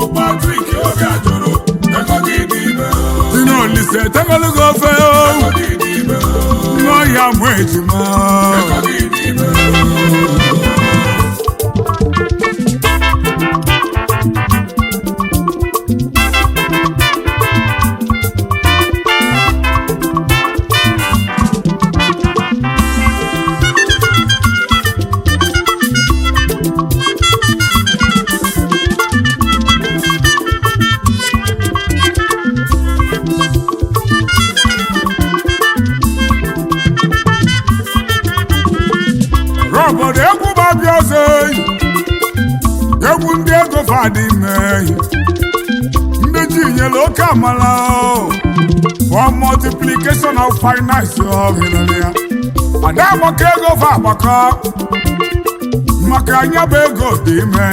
Chukwu Patrick Obiajuru ego gị dị ime dị n'olise tegologo ofe ego gị dị ime n'ọhịa mụ ejima ego gị dị ime obodo egwu babịa ọzọ eyi egwu ndị ego fadị meyi ndị ji nyere oke amala o. for multiplication of finance ọhịrịrị ya ada agbakọ ego fa agbakọ maka anya bụ ego dị ime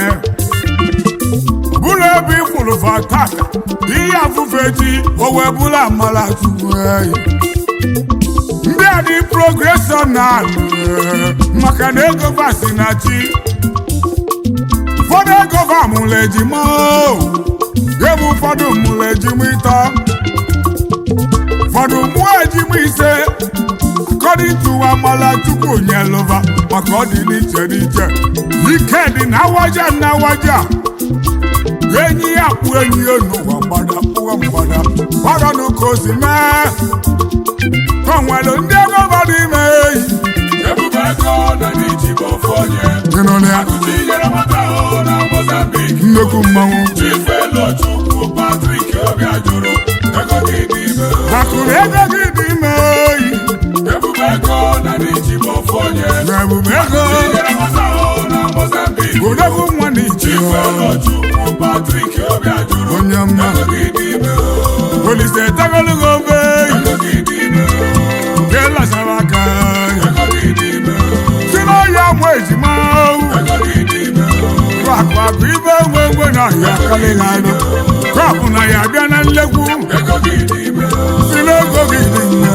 bụrụ ebe ịkwụrụ fa tata ihe afụfe ji o wee bụrụ amala chukwu eyi ndị a dị progreshọnal maka na ego va si na chi ụfọdụ ego va mụrụ ejima o. ebe ụfọdụ mụrụ ejima ịtọ ụfọdụ mụọ ejima ise according to amala chukwu nyelụva maka ọ dị n'iche n'iche ike dị na awaja na awaja enyi ya kpụ enyi ya n'ụwa mgbada kpụwa mgbada gbaranụ ka o si mee o nwere ndị ego bara ime eyi ebube ego na n'iji bụ ofu onye ịnụrụ ya tinyere nwata ahụ na Mozambique nnekwu mmanwụ Chifelo Chukwu Patrick Obiajuru ego gị dị ime akụrụ ego gị dị ime eyi ebube ego na n'iji bụ ofu onye na ebube ego tinyere nwata ahụ na Mozambique odogwu nwa na iche Chifelo Chukwu Patrick Obiajuru onye mma ego gị dị ime olise tegologo obe eyi ego gị dị ime nke lasara aka ego gị dị ime si n'ọhịa mụ ejima ego gị dị ime akụ akụ ibe egbe egbe na ọhịa kalịghị anụ kọpụ na ya bịa na nlegwu ego gị dị ime si n'ego gị dị mma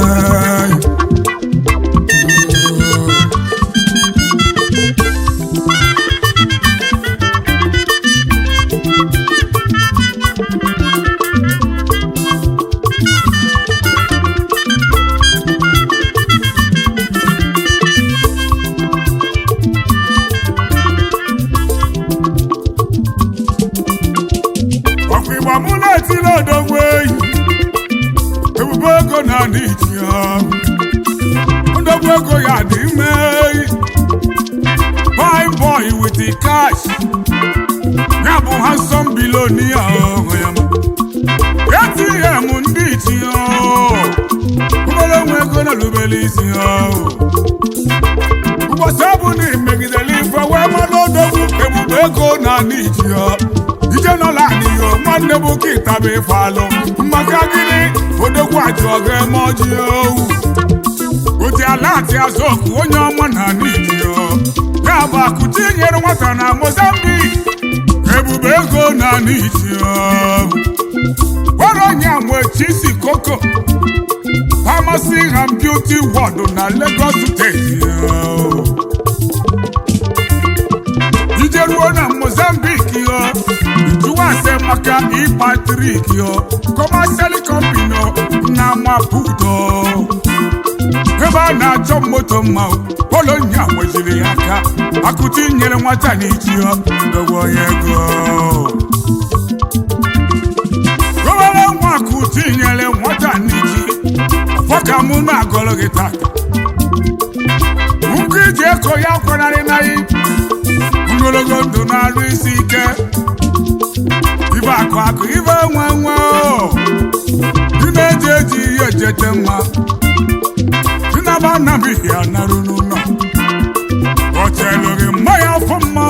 ọkwa ịgba mụ na-etiri odogwu eyi ebube ego na n'iji ya odogwu ego ya dị ime eyi fine boy with the cash ya bụ handsome billionaire ọhụ ya ATM ndị ichi ya obere nwe ego na-erubere isi ya ụbọchị ọ bụ na imegidere ife wee mmanụ odogwu ebube ego na n'iji ya ije nọla anịyo nwanne bụ kịta bụ ife alụ maka gịnị odogwu ajụ ọga eme ọjị owu ụdị ala atị azụ ọkụ onye ọma na n'iji ya ya bụ akụchi nyere nwata na Mozambique ebube ego na n'iji ya gwara onye nwe chisi koko pharmacy and beauty ward na Lagos steeti ya ije ruo na Mozambique yo jụwa ase maka ipatrik yo kọmashal kọmpini na Maputo ebe a na-achọ moto mma polonya nwejiri ya aka akụti nyere nwata n'iji yo dogo onye ego obere nwa akụti nyere nwata n'iji fọka mụ na-agọrọ gị tata nkụ iji eko ya kwanarị naghị ogologo ndụ na-arụ isi ike ibe akụ akụ ibe nwe nwe dị na-eji eji ihe ejete mma dị na ba anabighị anarụ n'ụlọ otelu gị mmanya afọ mma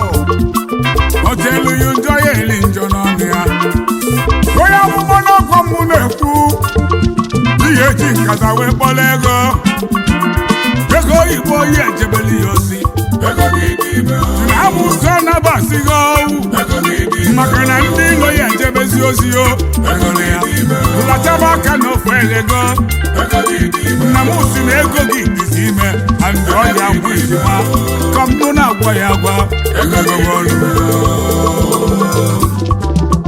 otelu yi njọ ya eli njọ n'ọnụ ya onye amụma n'ọkwa mụ na-ekwu ihe eji nkata wee kpọrọ ego ego oyibo ya ejebeli ya ozi ego gị dị ime amụsọ nabasighị owu ego gị dị ime maka na ndị ilo ya ejebezi ozi o ego gị dị ime lataba aka na ofe ego ego gị dị ime nna m si na ego gị dịzi ime andị ọya bụ ejima ka mụ na-agwa ya agwa ego ọrụ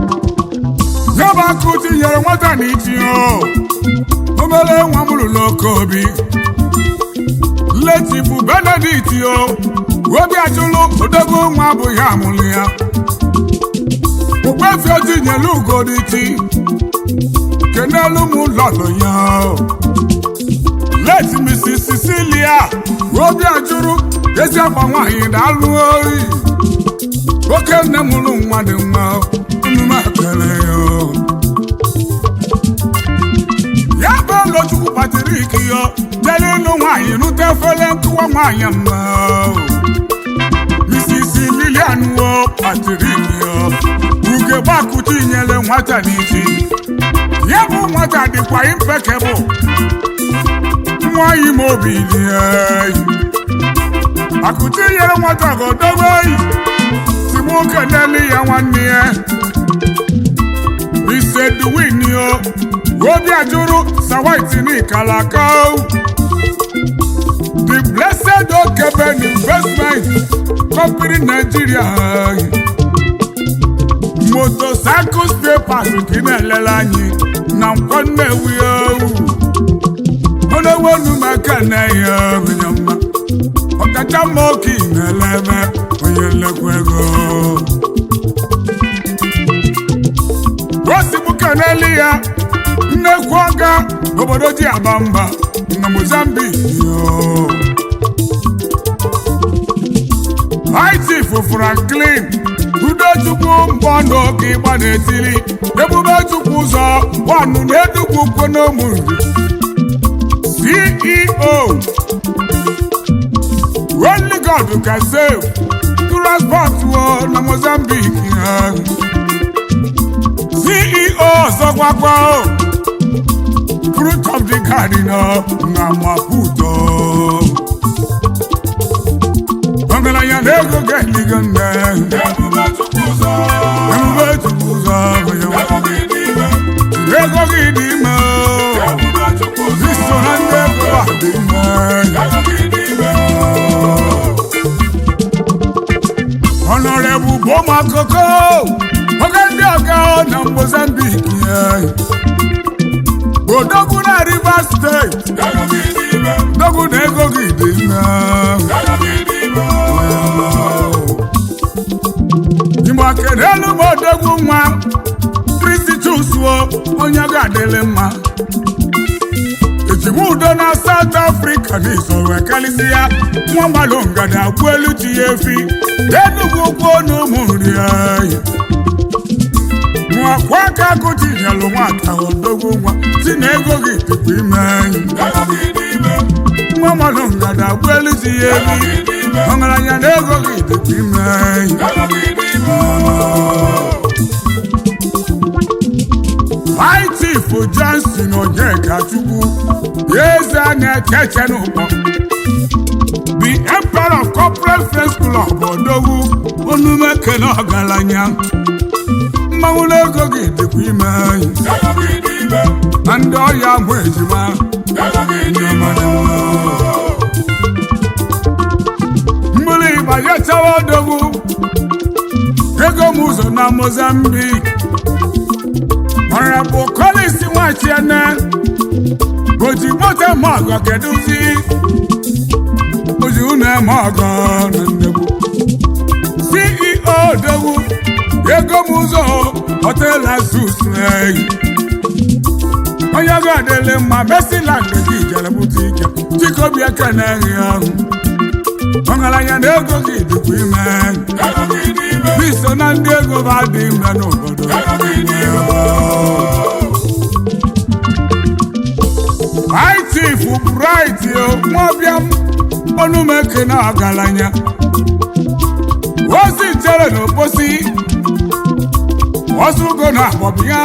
nyere nwata na iti o obere nwa m lụrụ oke obi letifu benedict o obi ajụlụ odogwu nwa abụghị amụlụ ya okpefi otinyelu ugoditi kenelu m lọlụ ya o. leti mrs cecilia obi ajụrụ ezi akwa nwaanyị daalụ oyi oke nne m lụ nwa dị mma emume ekele ya o. ya bụ ụlọchukwu patrik yo jere ịlụ nwaanyị rute efere nkụwa nwaanyị mma Mrs. Lilian wo patrik yo uge gbakuti nyere nwata n'isi ya bụ nwata dịkwa impekebụl nwaanyị m obi dị eyi akuti nyere nwata godobe eyi si nwoke n'elu ya nwanne ya isedwin yo obi ajụrụ sawaiti n'ikalaka the blessed okeben investment company nigeria motocycles papers ka ị na-elele anyị na nkwọ nnewi owu onewenu maka na ya onye mma ọkacha mma oke ị na-eleme onye nlekwa ego osimụka n'elu ya nnekwu ọga obodo ji agba mba na mozambique yo itif franklin udochukwu mbọ n'oge ịgba n'etili ebube chukwu ụzọ wanụ na-edugwu kwonomu ceo only god can save transport wo na mozambique ya ceo ọzọkwakwa o fruit of the garden ọ na maputo ọgaranya na ego ga-eligo nne Ebube Chukwu ụzọ. ebube chukwu ụzọ onye nwe Ego gị dị ime. ego gị dị ime o. Ebube Chukwu ụzọ. iso na ndị ego a dị ime Ego gị dị ime. ọnọrebụ bụ ụmụ akụkọ oge ndị ọga na mozambique ya odogwu na rivers steeti Ego gị dị ime. odogwu na ego gị dị ime Ego gị dị ime. igbo kelelu m odogwu nwa kristi chusuo onye ga-adịrị mma ejigbo udo na South Africa n'isoro ekalịsịa nwa mmadụ ngada gbuo elu chi ya efi enugwu ukwu na ụmụ nri anyị nwakwa aka akụchi nyelụ nwata odogwu nwa si na ego gị dịkwa ime anyị Ego gị dị ime. nwa mmadụ ngada gbuo elu chi ya Ego efi gị dị ime. ọgaranya na ego gị dịkwa ime anyị Ego gị dị ime. High Chief Johnson Onyeka Chukwu eze a na-echeche n'ụkpọ the emperor of corporate friends club odogwu onumekene ọgaranya mmanwụ n'ego gị dịkwa ime anyị Ego gị dị ime. na ndị ọya mụ ejima Ego gị dị ime. mmiri ịgbanyechawa odogwu ego m ụzọ na Mozambique mara bụ Collins nwachiene oji moto eme ọgọ kedụzi oji unu eme ọgọ na ndegbu CEO odogwu ego m ụzọ hotel azus eyi onye ga-adịlị mma mesiland gị jere bute ike chikobi ekene gị ahụ ọgaranya na ego gị dịkwa ime Ego gị dị ime. iso na ndị ego ba dị ime n'obodo Ego gị dị ime. High Chief Bright nwaọbịa ọnụmeke na ọgaranya ozi chere n'oposi osugo na agbọbịa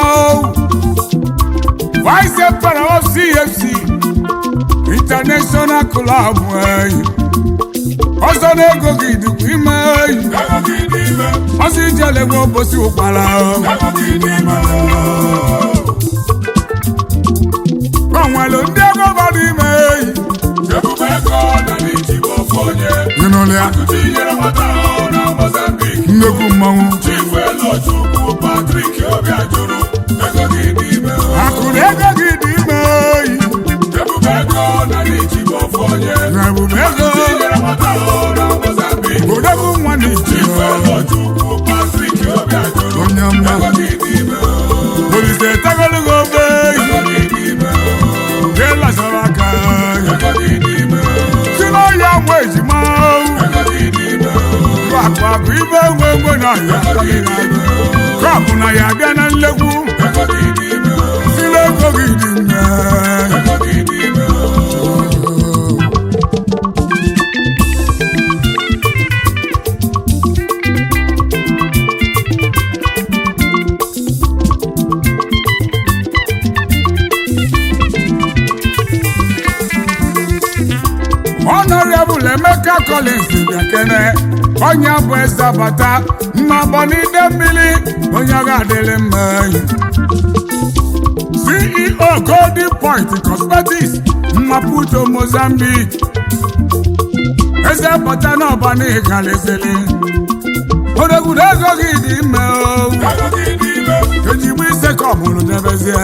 Vice Emperor of CFC International Club eyi ọzọ na ego gị dịkwa ime eyi Ego gị dị ime. ọsị ijele nwe obosi ụkpara Ego gị dị ime. gbanwelu ndị ego bara ime eyi Ebube ego na n'Ijibo ofu onye. ịnụlụ ya Akụchi nyere nwata ahụ na Mozambique. nnekwu mmanwụ Chifu Elochukwu Patrick Obiajuru. Ego gị dị ime. mma olise tegologo obe nke lasara aka si n'ọhịa nwa ejima akụ akụ ibe nwe nwe na ya kọpụ na ya abịa na nlegwu si n'ego gị dị mma Honorable Emeka Collins Biakene onye bụ eze bata mma n'ide mmiri onye ọ ga-adịrị mma CEO Golden Point Cosmetics Maputo Mozambique eze bata n'ọba n'ịgalịsịrị odogwudo ego gị dị ime o ejigbo ise ka ọ mụrụ debezie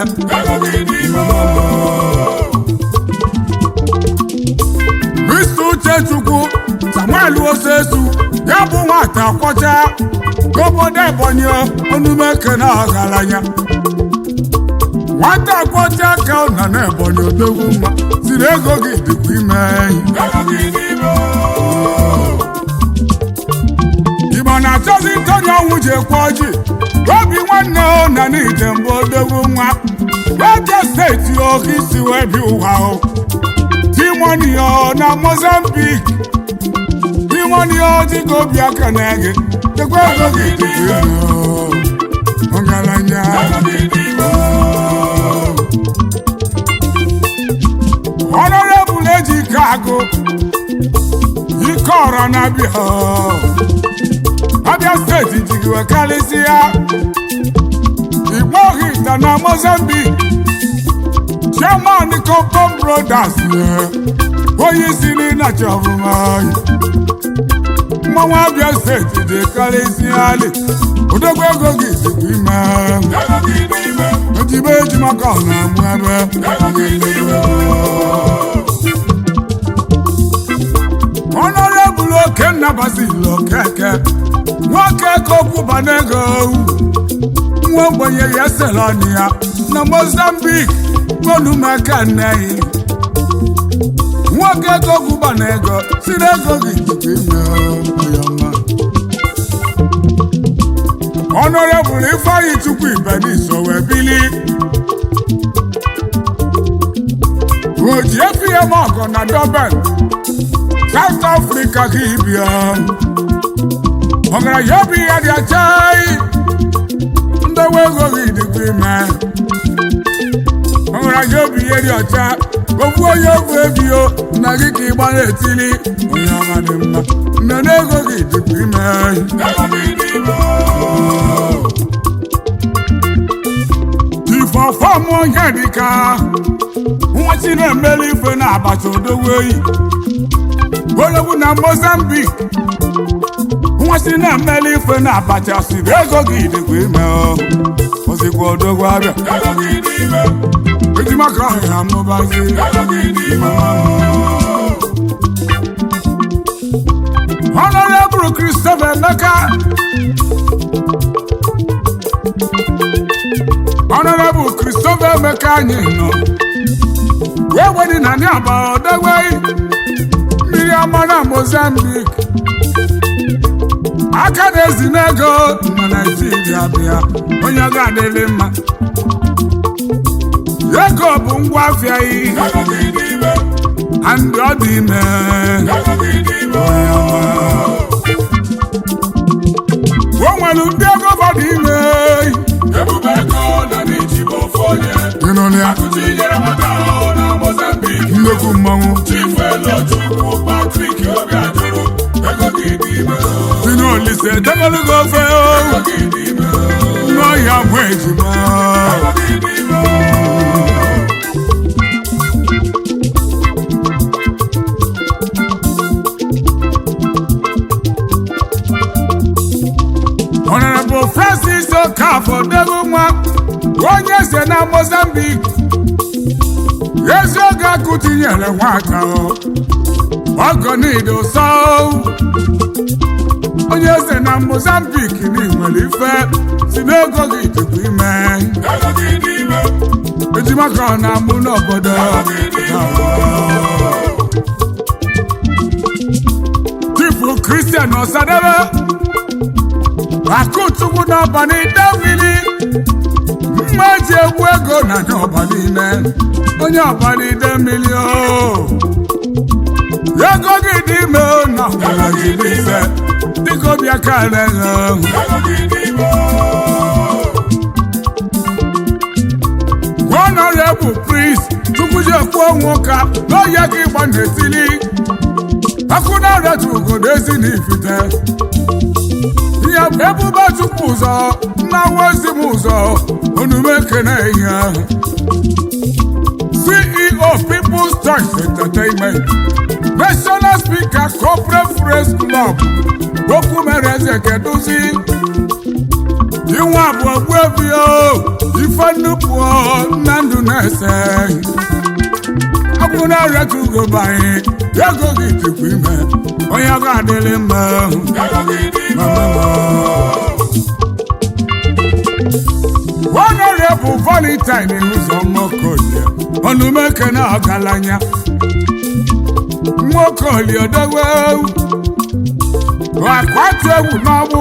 Mr. Uchechukwu Samuel Osesu ya bụ nwata kwọcha n'obodo Ebonyi onumeke na ọgaranya nwata kwọcha ka ọ nọ n'Ebonyi odogwu mma siri ego gị dịkwa ime Igbo na-achọzi ntọnya ọnwụ ji ekwe ọjị obi nwanne o na n'ije mbụ odogwu nwa Abia steeti oke isi wee bi ụwa o Timonio na Mozambique Timonio dịka obi aka na-ege tekwa ego gị dịkwa ego ọgaranya Honorable Ejike Agụ ike ọra na-abịa Abia steeti jigiwe karịsịa Igbo Ohita na Mozambique chairman Compton Brothers onye isi n'ịnacha ọfụma mmanwụ Abia steeti dị karịsịa ali odogwu ego gị dịkwa ime ojibe ejima ka ọ na-amụ ebe Honorable Okenna Basil Okeke nwoke ka okwu banego nwa ogbenye ya selani ya na Mozambique olumaka nneyi nwoke ego gwụba na ego si na ego gị dịkwa ime ya ọma Honorable Ifeanyi Chukwu Ibeniso wee bili oji efiem ọgọ na Durban South Africa ka ibia ọgaranya obi ya dị achai ndowe ego gị dịkwa ime ọgaranya obi ihe dị ọcha okwu onye ogwu ebio na gị ka ịgba na-etili onye ọma dị mma mmemme ego gị dịkwa ime ifọfọm onye dịka nwachi na-emeli ife na abacha odogwu eyi ologbu na Mozambique nwachi na-emeli ife na abacha siri ego gị dịkwa ime ozikwa odogwu abịa ejimaka ọhịa amụbazi Honorable Christopher Emeka Honorable Christopher Emeka anyị nọ wee wedi na ndị aba odogwe mmiri ọma na Mozambique aka na-ezi n'ego na Naijiria bịa onye ga-adịrị mma ego bụ ngwa afịa yi andị ọ dị ime o nwere ndị ego fọdụ ime Ebube ego na n'ijigbo ofu onye ịnụlịa akụchi nyere maka ahụ na Mozambique nnekwu mmanwụ Chief Elochukwu Patrick Obiajuru ego gị dị ime si n'olise degologo ofe ego gị dị ime n'ọhịa mụ ejima ego gị dị ime Honorable Francis Okafor dego nwa onye eze na Mozambique ezi oge akụ tinyere nwata o ọgọ niile ụsọ onye eze na mozambik na nwere ife si n'ego gị dịkwa ime ego gị dị ime ejima ka ọ na-amụ n'obodo chifu kristian ọsadebe akụchukwu n'ọbani davili mma eji egwu ego na ndị ọba niile onye ọba niile mmiri o ego gị dị ime o na ọbara gị dị ime dịka obi aka na-eghe ego gị dị ime honorable priest chukwujekwu onwe ụka n'oye gị gba n'etili akụnarịatu ugodo ezi na ifite ihe bụ ebube chukwu ụzọ nnawa ezi m ụzọ onume ekene ihe ahụ ceo people's choice entertainment national speaker corporate press club okwu mere eze keduzi inwe abụọ gbuebio ife nnupụ nna ndụ na-ese akwụ na-arịata ugo banye ego gị dịkwa ime onye ọ ga-adịrị mma ego gị dị ime honorable valentine ụzọ nwokolie ọnụmeke na ọgaranya nwokolie odowe akwatu egwu n'ọgbụ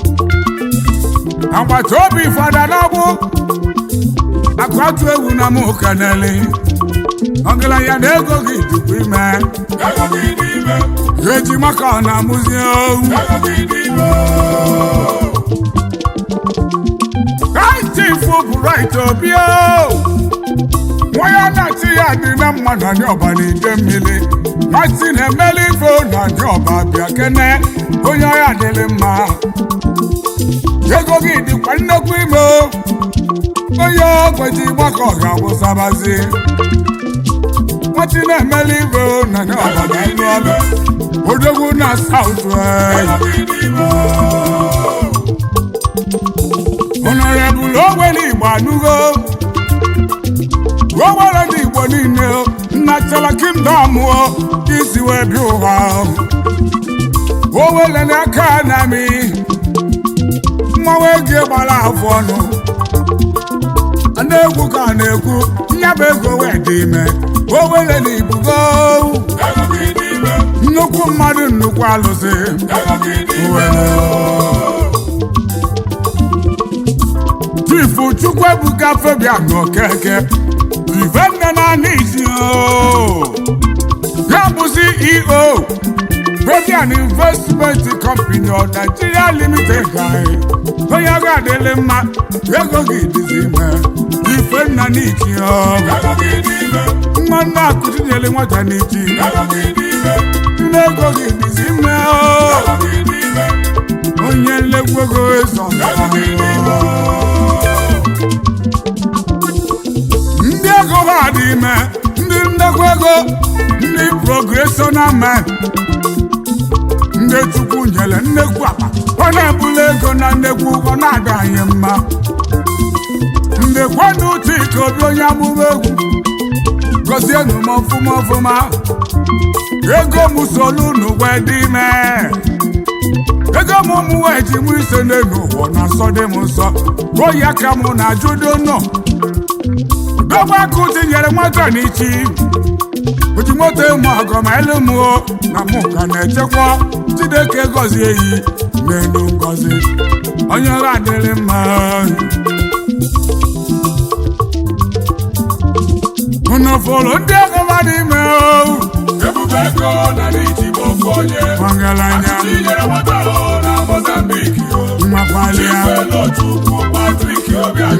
agbata obi fada n'ọgbụ akwatu egwu na mụ kaneli ọgaranya na ego gị dịkwa ime ego gị dị ime eji maka ọ na-amụzi owu ego gị dị ime Chief Bright Obio nwa ya na-achị ya dị na mma na ndị ọba na-ede mmiri nwatị na-emeli ife na ndị ọba bịa kene onye ọya dịrị mma ego gị dịkwa nnekwu ime o. onye ogbeji gbakọ ga-abụsabazi nwatị na-emeli ife na ndị ọba na-elu ọbịa odogwu na saut ego gị dị ime honorable owele igbo anụgo owere ndị igbo niile nna chala kingdom o isi wee bịa ụwa owele n'aka na mi mmanwụ ego gbara afọ ọnụ a na-egwu ka a na-ekwu nyaba ego wee dị ime owele na igbugo ego gị dị ime nnukwu mmadụ nnukwu alụsị ego gị dị ime chifu chukwuebuka fabian okeke ivenne naanị isi o ya bụ ceo fabian investment company of nigeria limited anyị onye ga-adịrị mma ego gị dịzi ime ifenna n'iki o ego gị dị ime nwa nna akụtinyere nwata n'iki ego gị dị ime nne ego gị dịzi ime o ego gị dị ime onye nlekwa ego eso ego gị dị ime ndị ego ha dị ime ndị ndekwa ego ndị progressional men ndị chukwu nyere nnekwu akpa ọ na-ebuli ego na nnekwu ọ na-ada anyị mma ndị kwado uche ike obi onye amụma egwu gọzienụ m ọfụma ọfụma ego m solu n'ụwa dị ime ego m ụmụ wee ji mụ ise n'elu ụwa na nsọ dị m nsọ oyi aka m na ajụdo nọ dọgba aka tinyere nwata n'ichi oji moto ịmụ ọgọ ma elu m o na mụ ka na-echekwa Chineke gọzie eyi n'elu ngọzi onye ọrụ adịrị mma unu fụrụ ndị ọgọba dị ime o ebube ego na n'iji bụ ofu onye ọgaranya tinyere nwata ahụ na mozambik mmakwalia Chifuelo Chukwu Patrick Obiajuru